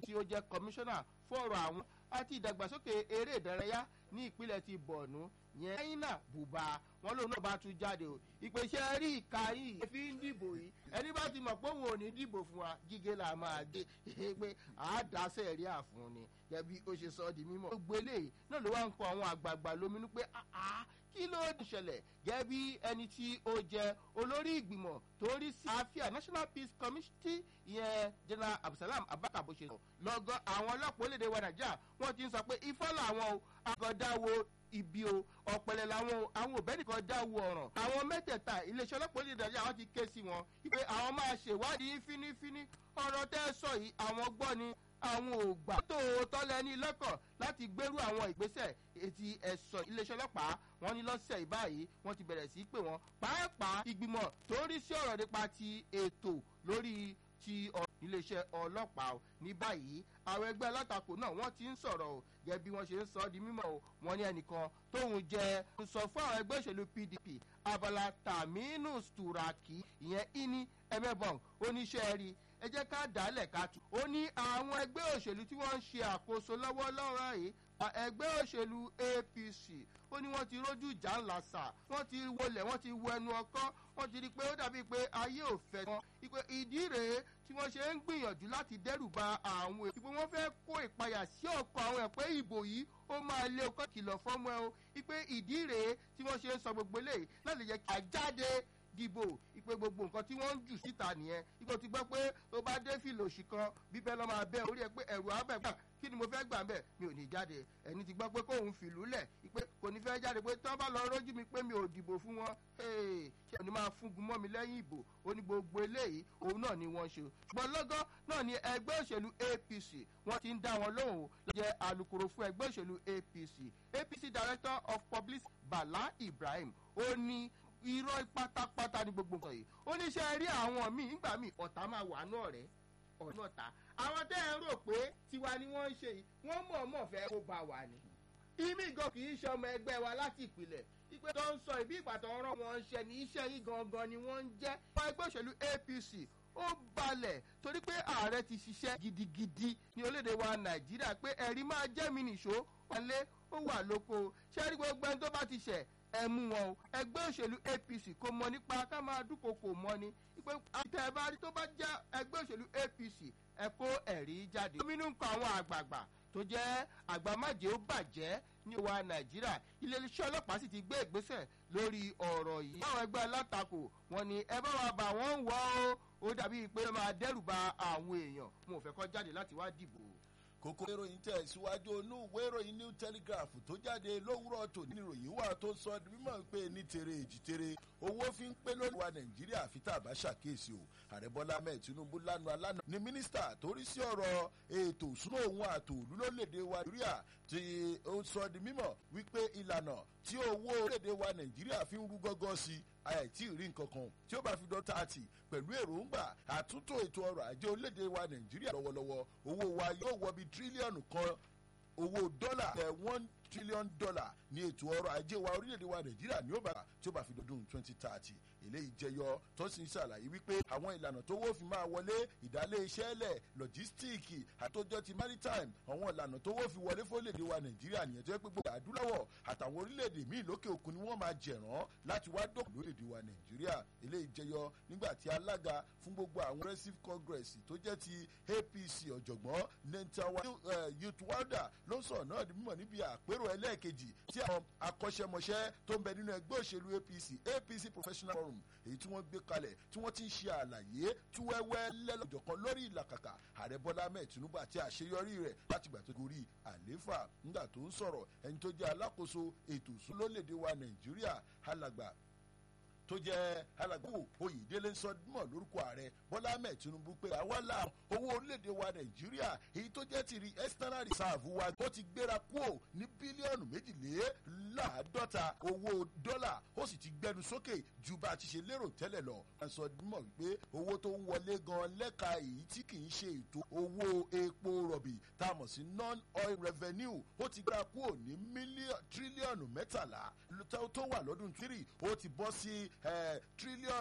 tí ó jẹ́ kọmíṣánná fún ọ̀rọ̀ àwọn àti ìdàgbàsókè eré ìdárayá ní ìpínlẹ̀ ti bọ̀ọ̀nù yẹn ẹ̀yìnà bùbá wọn lòun náà bá tún jáde o ìpèsè rí ìka yìí fi ń dìbò yìí ẹni bá ti mọ̀ pé òun ò ní dìbò fún wa gígé là máa gé pé àádásẹ̀ rí àfún ni gẹ́bí ó ṣe sọ ọ́ di mímọ́. gbogbo eléyìí náà ló wá ń kọ àwọn àgbààgbà lóminú pé kí ló ń ṣẹlẹ̀ gẹ́bí ẹni tí ó jẹ olórí ìgbìmọ̀ tó rí sí àfíà national peace committee ìyẹn general abdulsalam abaka bó ṣe sọ lọ́gọ́ àwọn ọlọ́pàá orílẹ̀-èdè wa nàìjíríà wọ́n ti ń sọ pé ifá làwọn o àgọ́dáwo ibi o ọ̀pẹ̀lẹ̀ làwọn àwọn òbẹ́ nìkan dáwọ́ ọ̀ràn àwọn mẹ́tẹ̀ẹ̀ta iléeṣẹ́ ọlọ́pàá orílẹ̀-èdè nàìjíríà wọ́n ti ké sí wọn wípé àwọn máa ṣèwádìí fínífíní ọ̀rọ̀ tẹ́ sọ yìí àwọn gbọ́ ni àwọn ò gbà tó tọ́lẹ̀ ní lọ́kàn láti gbérú àwọn ìgbésẹ̀ etí ẹ̀sọ́ iléeṣẹ́ ọlọ́pàá wọn ní lọ́sẹ̀ ìbáyìí wọ́n ti bẹ̀rẹ̀ sí pé wọ́n pàápàá ìgbìmọ̀ tó rí sí ọ̀rọ̀ nípa ti ètò lórí ti iléeṣẹ́ ọlọ́pàá ní báyìí àwọn ẹgbẹ́ alátakò náà wọ́n ti ń sọ̀rọ̀ o gẹ́gẹ́ bí wọ́n ṣe ń sọ ọ́ di mímọ́ o wọ́n ní ẹnìkan tóun jẹ́ sọ fún àwọn ẹgbẹ́ òṣèlú pdp abala taminu sturaki ìyẹn ini emebong oníṣẹ́ rí ẹ jẹ́ ká dálẹ̀ ká tù. ó ní àwọn ẹgbẹ́ òṣèlú tí wọ́n ń ṣe àkóso lọ́wọ́lọ́wọ́ yìí ẹgbẹ́ òṣèlú apc ó ní wọ́n ti rójú ìjà ńlá sà wọ́n ti wọlé wọ́n ti wọ ẹnu ọkọ́ wọ́n ti rí i pé ó dàbí pé ayé ò fẹ́ wọn ìpè ìdí rèé tí wọ́n ṣe ń gbìyànjú láti dẹ́rù ba àwọn èèyàn ìpè wọ́n fẹ́ kó ìpayà sí ọkọ̀ àwọn ẹ̀ pé ìbò yìí ó máa lé ọkọ̀ kìlọ̀ fọ́mọ ẹ o ìpè ìdí rèé tí wọ́n ṣe ń sọ gbogbo eléyìí láti jẹ́ kí àjáde dìbò ìpè gbogbo nǹkan tí wọ́n ń jù síta nìyẹn ipò ti gbọ́ pé tó bá dé fìlò òsì kan bíbẹ́ lọ́ máa bẹ́ orí ẹ pé ẹ̀rù abẹ́ gbà kí ni mo fẹ́ gbà bẹ́ẹ̀ mi ò ní jáde ẹni ti gbọ́ pé kóun fìlú lẹ̀ pé kò ní fẹ́ jáde pé tí wọ́n bá lọ rójú mi pé mi ò dìbò fún wọn ṣé òní máa fúngun mọ́ mi lẹ́yìn ìbò ó ní gbogbo eléyìí òun náà ni wọ́n ṣe ṣùgbọ́n lọ́gán náà ni ẹgbẹ́ òṣèlú apc wọ́n ti ń dá wọn lóhùn lọ́jẹ́ alūkkóró fún ẹgbẹ́ òṣèlú apc apc director of public bala ibrahim ó ní irọ́ pátápátá ní gbogbo nǹkan yìí ó ní ṣe rí àwọn míì nígbà míì ọ̀tá máa wà náà rẹ̀ ọ̀nà ọ̀tá àwọn tẹ́ ẹ rò pé tiwa ni wọ́n ń ṣe yìí wọ́n mọ̀ọ́mọ̀ fẹ́ kó bá wà ní. ìmí gan kì í ṣe ọmọ ẹgbẹ́ wa láti ìpìlẹ̀ ìpè tó ń sọ ìbí ìgbà tó ń rán wọn ṣẹ ní iṣẹ́ yìí gangan ni wọ́n ń jẹ́. ọmọ ẹgbẹ́ òṣèlú apc ó balẹ̀ torí pé ààrẹ ti ṣiṣẹ́ gidigidi ní orílẹ̀-èdè wa nàìjíríà pé ẹ̀rí máa jẹ́ mi nìṣó wọlé ó wà lóko ṣé rí gbogbo ẹni tó bá ti ṣẹ̀ ẹ mú wọn o ẹgbẹ́ òṣèlú apc kò mọ nípa ká máa dúnkokò mọ́ ni pé àtẹ bá rí tó bá jẹ́ ẹgbẹ́ òṣèlú apc ẹ kó ẹ̀rí jáde. gómìnà ń kọ àwọn àgbààgbà tó jẹ́ àgbàmájẹ́ ó bàjẹ́ ní wa nàìjíríà iléeṣẹ́ ọlọ́pàá sì ti gbé ìgbésẹ̀ lórí ọ̀rọ̀ yìí. báwọn ẹgbẹ́ alátakò wọn ni ẹ bá wa bà wọ́n wọ́ ó ó dàbí pé ó máa dẹ́rù ba àwọn èèyàn mo fẹ́ kọ́ jáde láti wá dìbò kókó ìròyìn tẹ̀ síwájú onú ìwé ìròyìn new telegraph tó jáde lówùrọ̀ tòní ìròyìn wà tó sọ mímọ̀ pé ní tere èjì tere owó fi ń pé lórí wa nàìjíríà àfi tá a bá ṣàkíyèsí o ààrẹ bọ́lá ahmed tinubu lánàá alánà ni mínísítà tó rí sí ọ̀rọ̀ ètò ìṣúná òun àtòlú lórílẹ̀‐èdè wa nàìjíríà tí ó sọ di mímọ̀ wípé ìlànà tí owó orílẹ̀‐èdè wa nàìjíríà fi ń rú gọ́gọ́ sí i àìtí rí nǹkan kan tí ó bá fi dán tààtì pẹ̀lú èròǹgbà àtúntò ètò ọrọ̀ ajé orílẹ̀-èdè wa nàìjíríà lọ́wọ́lọ́wọ́ owó wa yóò wọ bí tírílíọ̀nù kan owó dọ́là ẹ̀ one trillion dollar ní ètò ọrọ̀ ajé wa orílẹ̀-èdè wa nàìjíríà ní ó bá tí ó bá fi dọdún twenty thirty eléyìí jẹyọ tó sì ń ṣàlàyé wípé àwọn ìlànà tó wó fi máa wọlé ìdálé iṣẹ́ lẹ̀ lọ́jístíìkì àtòjọ ti maritime àwọn ìlànà tó wó fi wọlé fórílẹ̀-èdè wa nàìjíríà nìyẹn tó yẹ pé gbogbo àdúláwọ̀ àtàwọn orílẹ̀-èdè míì lókè òkun ni wọ́n máa jẹ̀rán láti wá dọ̀kọ̀ lórílẹ̀-èdè wa nàìjíríà eléyìí jẹyọ nígbà tí alága fún gbogbo àwọn progressive congress tó jẹ́ ti apc ọ̀jọ̀gbọ́n nentawa youth wada ló ń sọ̀rọ̀ náà di mímọ̀ níbi àpérò ẹlẹ́ẹ̀kejì tí àwọn akọ́ṣẹ́mọṣẹ́ tó ń bẹ nínú ẹgbẹ́ òṣèlú apc apc professional forum èyí tí wọ́n gbé kalẹ̀ tí wọ́n ti ń ṣe àlàyé tí wẹ́wẹ́ lẹ́lọ́jọ̀kan lórí ìlàkàkà ààrẹ bọ́lá ahmed tinubu àti àṣeyọrí rẹ̀ láti gbà tó gorí àlééfà nígbà tó ń sọ̀rọ̀ ẹni tó jẹ́ alákòóso ètò ìsúná lórílẹ̀‐èdè wa nàìjíríà alàgbà tó jẹ́ alàgbò oyèdélé sọdúnmọ̀ lórúkọ ààrẹ bọ́lá ahmed tinubu pé àwa la owó orílẹ̀-èdè wa nàìjíríà èyí tó jẹ́ tìrì external reserve wa ó ti gbéra kúò ní bílíọ̀nù méjìléláàádọ́ta owó dọ́là ó sì ti gbẹnu sókè ju bá a ti ṣe lérò tẹ́lẹ̀ lọ. wọ́n sọ dímọ̀ wípé owó tó ń wọlé gan lẹ́ka èyí tí kì í ṣe ètò owó epo rọ̀bì tá a mọ̀ sí non-oil revenue ó ti gbéra kúò ní tírílíọ̀nù mẹ́tàlá tó wà lọ́dún tírì ó ti bọ́ sí tírílíọ̀nù.